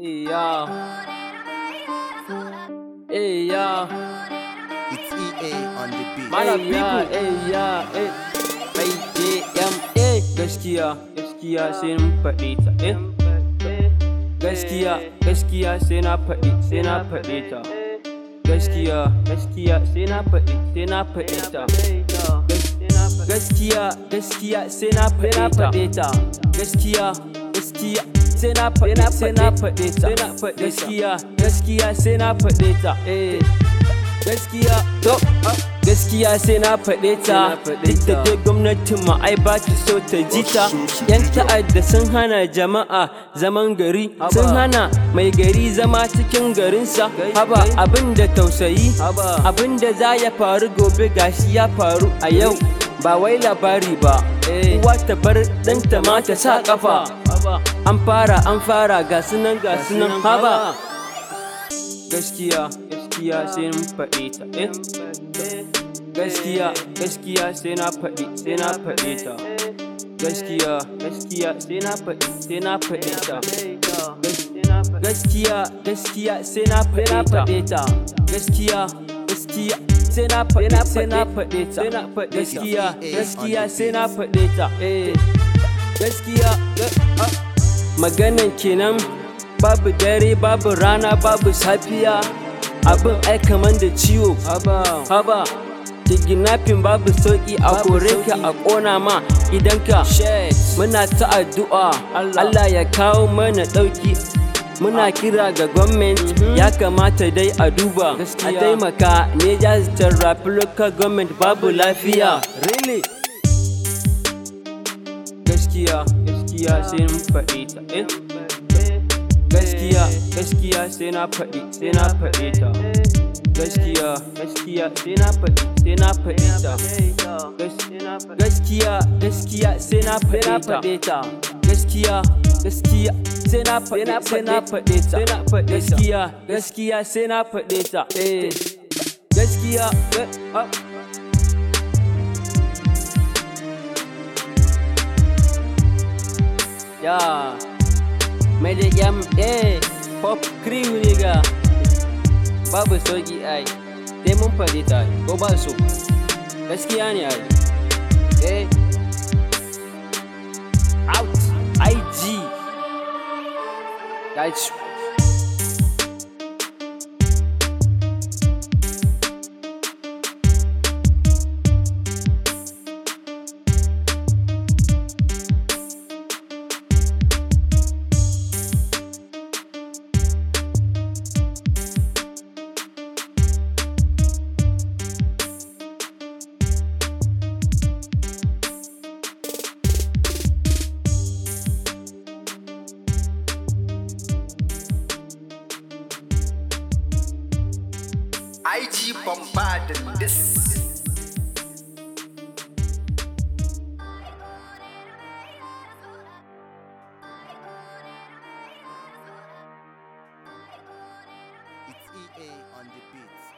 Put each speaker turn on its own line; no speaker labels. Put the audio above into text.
Hey ya, hey ya,
It's EA on the beat.
Mana people, hey ya, hey, hey JMA. Gaskiya, gaskiya sai mun faɗe ta, eh. Gaskiya, gaskiya sai na faɗi, sai na faɗe ta. Gaskiya, gaskiya sai na faɗi, sai na faɗe ta. Gaskiya, gaskiya sai na faɗe ta. Gaskiya, gaskiya sai na faɗi, sai na faɗe ta. Gaskiya, gaskiya sai na faɗe ta. Eh. Gaskiya, to, gaskiya sai na faɗe ta. Duk da dai gwamnatin mu ai ba ta so ta ji ta. Yan ta'adda sun hana jama'a zaman gari, sun hana mai gari zama cikin garinsa. Haba abin da tausayi, abin da za ya faru gobe gashi ya faru a yau. Ba wai labari ba, uwa ta bar ɗanta ma ta sa ƙafa. An fara, an fara, ga sunan, ga sunan, haba. Gaskiya, gaskiya sai mun faɗe ta, eh. Gaskiya, gaskiya sai na faɗi, sai na faɗe ta. Gaskiya, gaskiya sai na faɗi, sai na faɗe ta. Gaskiya, gaskiya sai na faɗe ta. Gaskiya, gaskiya sai na faɗi, sai na faɗe ta. Gaskiya, gaskiya sai na faɗe ta. Eh. Gaskiya, maganan kenan babu dare, babu rana, babu safiya. Abin ai kaman da ciwo. Haba. kidnapping babu sauki a kore ka a kona ma idan ka muna ta addu'a Allah ya kawo mana dauki muna kira ga gwamnati ya kamata dai a duba a taimaka ne ya rafi local government babu lafiya really gaskiya gaskiya sai mun faɗi ta eh gaskiya gaskiya sai na faɗi sai na faɗi ta gaskiya gaskiya sai na faɗi sai na faɗi ta gaskiya gaskiya sai na faɗi ta gaskiya gaskiya sai na faɗi sai na faɗi ta gaskiya gaskiya sai na faɗi ta eh gaskiya ya mai da yam eh pop cream nigga babu sauki ai dai mun faɗi ta ko ba so gaskiya ne ai eh out ig guys
IG bombarding this. It's EA on the beat.